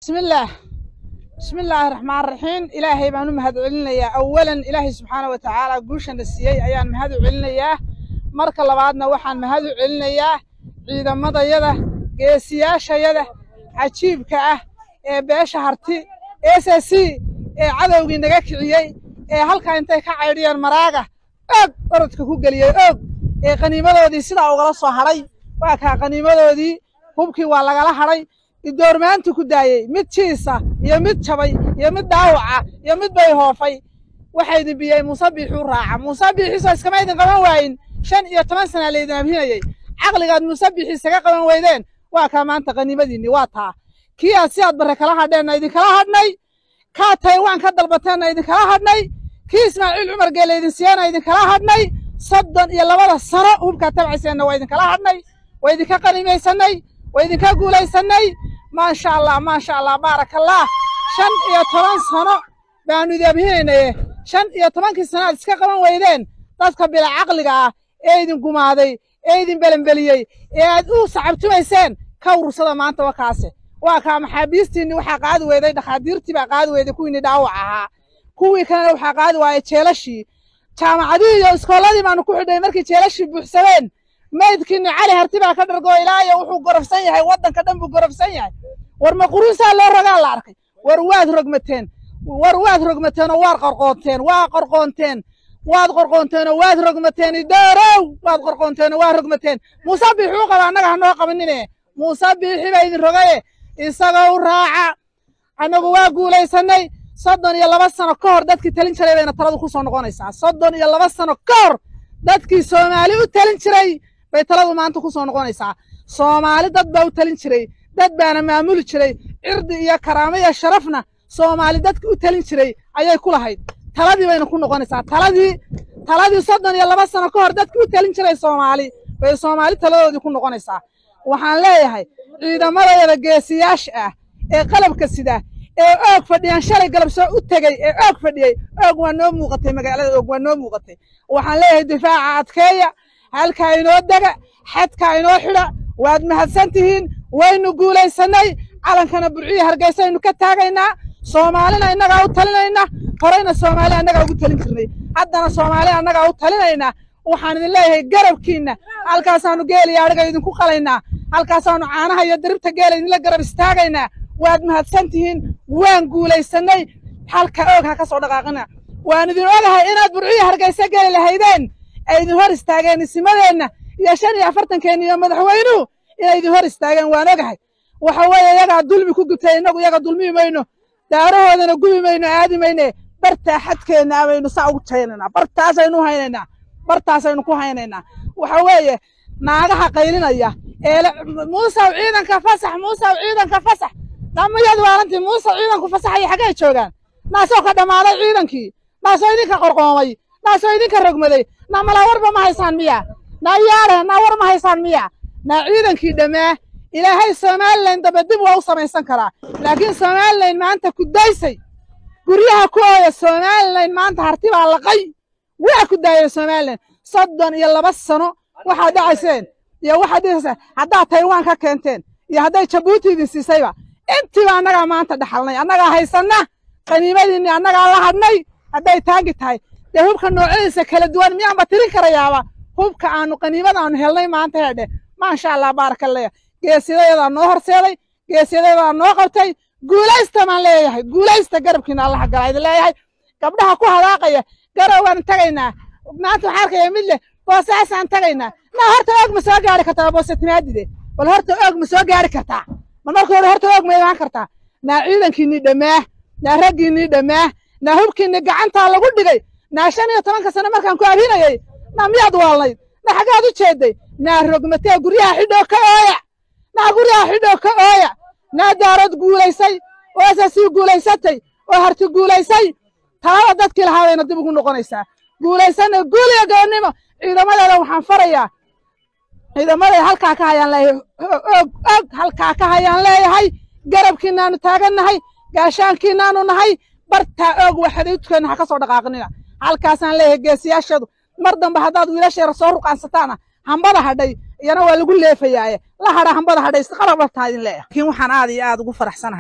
bismillaah bismillaahi raxmaan raxiim ilaahay baan u mahad celinayaa awalan ilaahay subxaana wa tacaala guushana siiyey ayaan mahad u celinayaa marka labaadna waxaan mahad u celinayaa ciidamadayada geesiyaashayada cajiibka ah ee beesha harti s c ee cadowgii naga kiciyey ee halkaa intay ka caydhiyeen maraaga oog orodka ku geliyey oog ee qaniimadoodii sidaa ugala soo hadhay waa kaa qaniimadoodii hubkii waa lagala hadhay idoormaantu ku daayey mid jiisa iyo mid jabay iyo mid dhaawaca iyo mid bay hoofay waxaa idin biyey muuse biixuu raaca muuse biixiisoo iskama idin qaban waayin shan iyo toban sanaa laydin abhinayey caqligaad muuse biixi isaga qaban weydeen waa kaa maanta qaniimadiinni waa taa kii aad si aad barre kala hadheenna idinkala hadhnay kaa taywaan ka dalbateenna idinkala hadhnay kii ismaaciil cumar geele idin siiyana idinkala hadhnay soddon iyo labada sano hubkaa tabcayseenna waa idinkala hadhnay waa idinka qaniimaysannay waa idinka guulaysannay maasha allah maasha allah baarakallah shan iyo toban sano baanu idi abhinaynaye shan iyo tobankii sano aad iska qaban weydeen dadka bila caqliga ah ee idin gumaaday ee idin belenbeliyey ee aad u sacabtumayseen ka urursada maanta wakaase waa kaa maxaabiistiinni waxaa qaadi weyday dhakhaadiirtii baa qaadi weyday kuwiinni dhaawac ahaa kuwii kalena waxaa qaadi waayey jeelashii jaamacadihii iyo iskoolladii baanu ku xidhnay markii jeelashii buuxsadeen maydkiinni cali harti baa ka dhargoo ilaayo wuxuu gorofsan yahay waddanka dhan buu gorofsan yahay war ma quruusaa loo rogaa la arkay war waad rogmateen war waad rogmateen oo waad qorqoonteen waa qorqoonteen waad qorqoonteen oo waad rogmateen idoorow waad qorqoonteen oo waad rogmateen muuse biixuu qaba annaga ha noo qabanine muuse biixi baa idin rogaye isagoo u raaca annagu waa guulaysannay soddon iyo laba sano ka hor dadkii talin jiray bayna taladu ku soo noqonaysaa soddon iyo laba sano ka hor dadkii soomaali u talin jiray bay taladu maanta ku soo noqonaysaa soomaali dad baa u talin jiray dad baana maamuli jiray cirdi iyo karaamo iyo sharafna soomaali dadkii u talin jiray ayay ku lahayd taladii bayna ku noqonaysaa taladii taladii soddon iyo laba sano ka hor dadkii u talin jiray soomaali bay soomaali taladoodii ku noqonaysaa waxaan leeyahay ciidamadayada geesiyaasha ah ee qalabka sida ee oog fadhiyaan shalay galab soo u tegey ee oog fadhiyey oog waa noo muuqatay magaalada oog waa noo muuqatay waxaan leeyahay difaaca adkeeya halkaa inoo dega xadkaa inoo xidha waad mahadsan tihiin waynu guulaysannay calankana burciya hargeysaynu ka taagaynaa soomaalina innagaa u talinayna horeyna soomaali annagaa ugu talin jirnay haddana soomaali annagaa u talinaynaa waxaan idin leeyahay garabkiinna halkaasaanu geeliyo adhiga idinku qalaynaa halkaasaanu caanaha iyo diribta geela idinla garab istaagaynaa waad mahadsan tihiin waan guulaysannay halka oog ha ka soo dhaqaaqina waan idin ogahay inaad burciya hargeysa geli lahaydeen ay idin hor istaageen isimadeenna iyo shan iyo afartankeenna iyo madaxweynuhu inay idin hor istaageen waan ogahay waxa weeye iyagaa dulmi ku gubtay innagu iyaga dulmii mayno daarahoodana gubi mayno aadi mayne bartaa xadkeenna abaynu saa ugu jaynaynaa bartaasaynu haynaynaa bartaasaynu ku haynaynaa waxa weeye naagaha qaylinaya ee muusaw ciidanka fasax muusaw ciidanka fasax dhamayadu waalantii muuse ciidanku fasaxaya xaggay joogaan naasoo ka dhammaaday ciidankii naasoo idinka qorqoomay naasoo idinka rogmaday na malaa warba ma haysaan miya naa yaare naa war ma haysaan miya naa ciidankii dhammaa ilaahay somalilan daba dib waa u samaysan karaa laakiin somalilan maanta ku daysay guryaha ku ooya somalilan maanta harti baa laqay waa ku daayay somalilan soddon iyo laba sano waxaad dhacayseen iyo waxaad dhihayseen haddaad taywaan ka keenteen iyo hadday jabuuti idin siisayba intiiba annagaa maanta dhaxalnay annagaa haysanna qaniimadiinni annagaa la hadhnay hadday taagi tahay dee hubka noocyadiisa kala duwan miyaanba tirin karayaaba hubka aanu qaniimadaanu helnay maanta heedhe maasha allah baarakalleya geesiyadayadaa noo horseeday geesiyadayadaa noo qabtay guulaysta baan leeyahay guulaysta garabkiina allaha galaa idin leeyahay gabdhaha ku hadaaqaya garow waan tagaynaa maanta waxaan arkaya mid leh boosaasaan tagaynaa naa horta oog ma soo gaari kartaa boose timaadide bal horta oog ma soo gaari kartaa ma marka hore horta oog ma imaan kartaa naa ciidankiinnii dhammaa naa raggiinnii dhammaa naa hubkiinnii gacantaa lagu dhigay naa shan iyo tobanka sano markaan ku abhinayey naa miyaad waalnayd naa xaggaad u jeedday naa rogmatee guryaha xidhoo ka ooya naa guryaha xidhoo ka ooya naa daarood guulaysay oo asasii guulaysatay oo harti guulaysay talada dadkii lahaa bayna dib ugu noqonaysaa guulaysanna guul iyo goonnimo ciidamadeeda waxaan farayaa ciidamaday halkaa ka hayaan leeyahay og og halkaa ka hayaan leeyahay garabkiinaanu taagannahay gaashaankiinaanu nahay bartaa og waxadudkeenna ha ka soo dhaqaaqnina halkaasaan leeyahay geesiyaashadu mar dambe haddaad wiilasheera soo ruqaansataana hambada hadhay iyana waa lagu leefayaaye la hadha hambada hadhay isqalab dhabtaa idin leeyahay laakiin waxaan aad iyo aad ugu faraxsanahay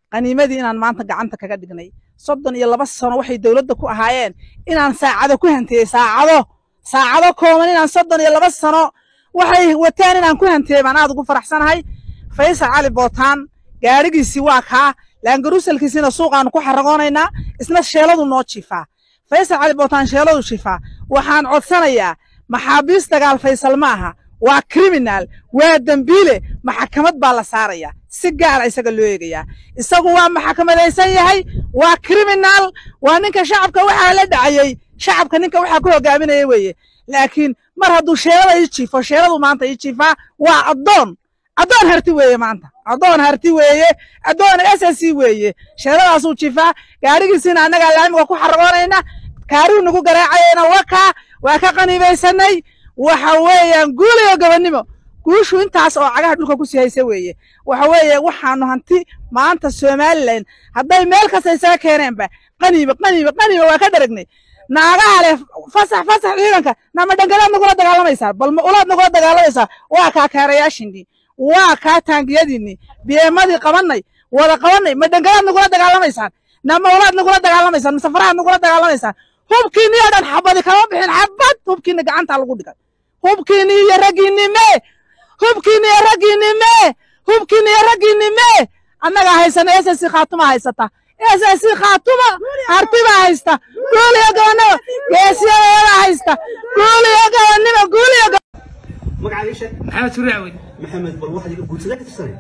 qaniimadii inaan maanta gacanta kaga dhignay soddon iyo laba sano waxay dowladda ku ahaayeen inaan saacado ku hantiyey saacado saacado kooban inaan soddon iyo laba sano waxay wateen inaan ku hantiyey baan aad ugu faraxsanahay faysal cali bootaan gaadhigiisii waa kaa laangaruusalkiisiina suuqaanu ku xaragoonaynaa isna sheeladu noo jiifaa faysal cali bootaan sheeladu jiifaa waxaan codsanayaa maxaabiis dagaal faysal ma aha waa kriminaal waa dembiile maxakamad baa la saarayaa si gaara isaga loo eegayaa isagu waa maxakamadaysan yahay waa kriminaal waa ninka shacabka waxaa la dhacayey shacabka ninka waxaa ku hogaaminaya weeye laakiin mar hadduu sheelada ii jiifo sheeladu maanta ii jiifaa waa addoon addoon harti weeye maanta addoon harti weeye addoon s s c weeye sheeladaasuu jiifaa gaadhigiisiina annagaa laamiga ku xaragoonayna kaarigu nagu garaacayana wakaa waa ka qaniibaysanay waxa weeyaan guul iyo gobonnimo guushu intaas oo cagaha dhulka ku sii haysa weeye waxa weeye waxaanu hanti maanta somalilan hadday meel kasta isaga keeneenba qaniiba qaniiba qaniiba waa ka dharagnay naagaha leh fasax fasax ciidanka nama dhangalaad nagula dagaalamaysaa bal ma ulaad nagula dagaalamaysaa waa kaa kaarayaashinnii waa kaa taangiyadiinnii biyeemadii qabannay wada qabannay ma dhangalaad nagula dagaalamaysaan nama ulaad nagula dagaalamaysaan ma safarahaad nagula dagaalamaysaan hubkiinni oo dhan xabadi kama bixin xabad hubkiinni gacantaa lagu dhigay hubkiinni iyo raggiinni mee hubkiinni iyo raggiinni mee hubkiinni iyo raggiinni mee annagaa haysana s s khaatuma haysata s s khaatuma hartibaa haysta guuliyo gobonnimo geesiyadeeda haysta guuliyo gobonnimo guuliyo magacaaga sheeg maxamed suraawi maxamed bal waxaad iga guudsada ka tirsanay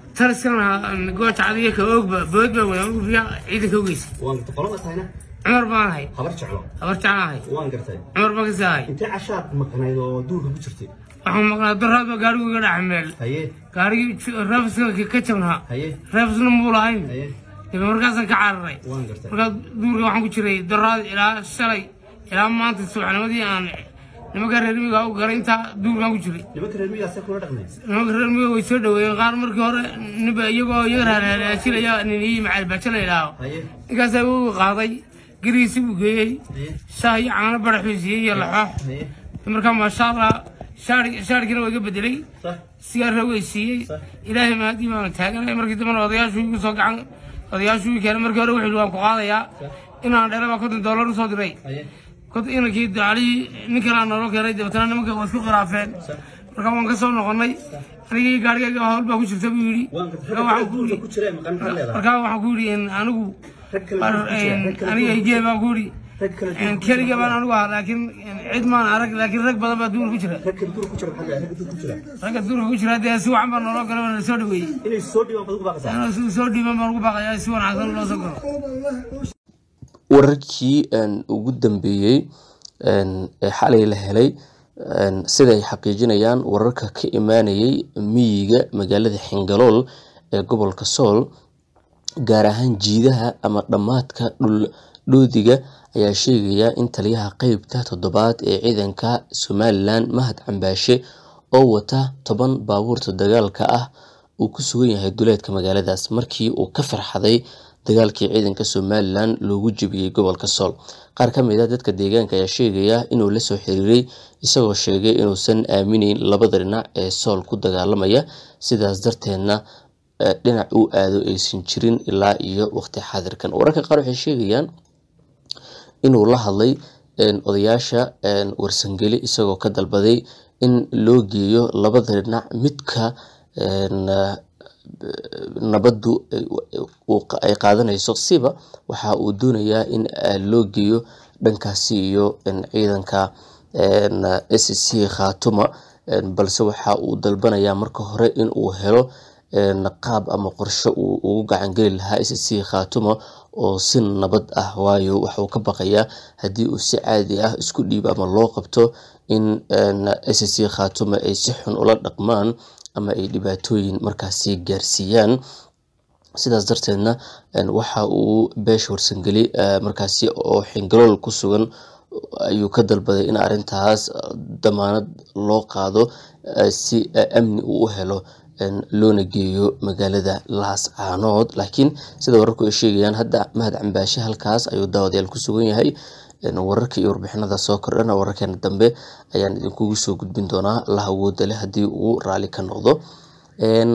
taliskan gooja cadiga ka oogba bood baa wadaan ufiya ciidanka ogeysa waan gartay qolada tahayna cumar baan ahay habar jeclo habar jeclahay waan gartay cumar baan kasi ahay intee cashaad maqnayd oo duurka ku jirtay waxaan maqnaa daraad baa gaarigu iga dhex meel haye gaarigii reefska ka jabnaa haye reefsna muu lahayn haye dabe markaasaan ka cararay waan gartay markaa duurka waxaan ku jiray daraad ilaa shalay ilaa maanta subaxnimadii aan nimanka reer miyiga u galay intaa duurkaan ku jiray nimanka reer miyigaasee kula dhaqmay nimanka reer miyiga way soo dhaweeyeen qaar markii hore ninba iyagoo iyaga raaraasilaya nin iyo macalbajo la idhaaho haye ninkaasaa u qaaday garigiisi buu geeyey haye shaah iyo caano baraxuu siiyey iyo laxoox haye markaa maasha allah shaar shaarkiina waa iga bedelay sax sigaarra way siiyey ilaahay mahadii baan taaganay markii dambena odayaashu igu soo gacan odayaashu ii keenay markii hore wuxuu yidhi waan ku qaadayaa inaan dheela baa konton doolar usoo diray haye kod inankii dacalihii ninkanaa naloo keenay dabeetana nimanka waa isku khilaafeen markaa waan ka soo noqonnay anigii gaarigayga hawl baa ku jirta buu yidhi waan gartay markaa ragga waxaan ku duurka yidhi ku jira ee maqan maxaad leedahay markaa waxaan ku yidhi in anigu rag kale war, duurka ku jira rag kale aniga duurka ku igee jira baan ku yidhi rag kale duurka ku keliga jira baan anigu ahaa laakiin cid maan arag laakiin rag badan baa duur ku jira rag kale duurka ku jira maxaad leedahay ragga duurka ku jira ragga duurka ku jira dee si wacan baa naloo gala waana soo dhaweeyey inay soo dhibaan baad ugu baaqaysaa anoo si soo dhiiban baan ugu baaqayaa si wanaagsan loo soo galo wararkii een, ugu dambeeyey een, ee xalay la helay een, sida ay xaqiijinayaan wararka ka imaanayay miyiga magaalada xingalool ee gobolka sool gaar ahaan jiidaha ama dhammaadka dhul dhoodiga ayaa sheegaya in taliyaha qeybta toddobaad ee ciidanka somalilan mahad cambaashe oo wata toban baabuurta dagaalka ah uu ku sugan yahay duleedka magaaladaas markii uu ka farxaday dagaalkii ciidanka somalilan loogu jebiyey gobolka sool qaar ka mid a dadka deegaanka ayaa sheegaya inuu la soo xiriiray isagoo sheegay inuusan aaminayn labada dhinac ee sool ku dagaalamaya sidaas darteedna eh, dhinac uu aado aysan jirin ilaa iyo waqti xaadirkan wararka qaar waxay sheegayaan inuu la hadlay een, odayaasha een, warsangeli isagoo ka dalbaday in loo geeyo labada dhinac midka een, eh, nabaddu ay- uu- ay qaadanayso siba waxa uu doonayaa in eh, loo geeyo dhankaasi iyo een, ciidanka een, s c khaatuma een, balse waxa uu dalbanayaa marka hore in uu helo een, qaab ama qorshe uu ugu gacangeli lahaa s c khaatuma oo si nabad ah waayo waxa uu ka baqayaa haddii uu si caadi ah isku dhiibo ama loo qabto in een, s c khaatuma ay si xun ula dhaqmaan ama ay dhibaatooyin markaasi gaarsiiyaan sidaas darteedna een, waxa uu beesha warsangeli eh, markaasi oo xingalool ku sugan ayuu ka dalbaday in arrintaas eh, damaanad loo qaado eh, si eh, amni uu u helo een, loona geeyo magaalada laascaanood laakiin sida wararku ay sheegayaan hadda mahad cambaashe halkaas ayuu daawadayaal ku sugan yahay een, wararka iyo warbixinada soo kordhana wararkeena dambe ayaan idinkugu soo gudbin doonaa la awooda leh haddii uu raali ka noqdo Een,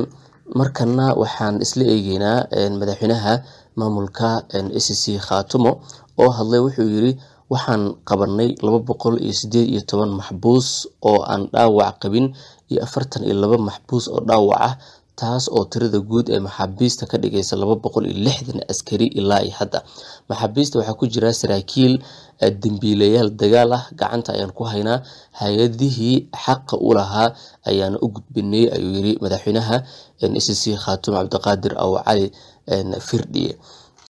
markana waxaan isla eegeynaa madaxweynaha maamulka s c khaatumo oo hadlay wuxuu yiri waxaan qabanay laba boqol iyo sideed iyo toban maxbuus oo aan dhaawac qabin iyo afartan iyo laba maxbuus oo dhaawac ah taas oo tirada guud ee maxaabiista ka dhigaysa laba boqol iyo lixdan askari ilaa iyo hadda maxaabiista waxaa ku jira saraakiil dembiilayaal dagaal ah gacanta ayaan ku haynaa hay-adihii xaqa u lahaa ayaana u gudbinay ayuu yiri madaxweynaha s c khaatumo cabdiqaadir aw cali firdhiye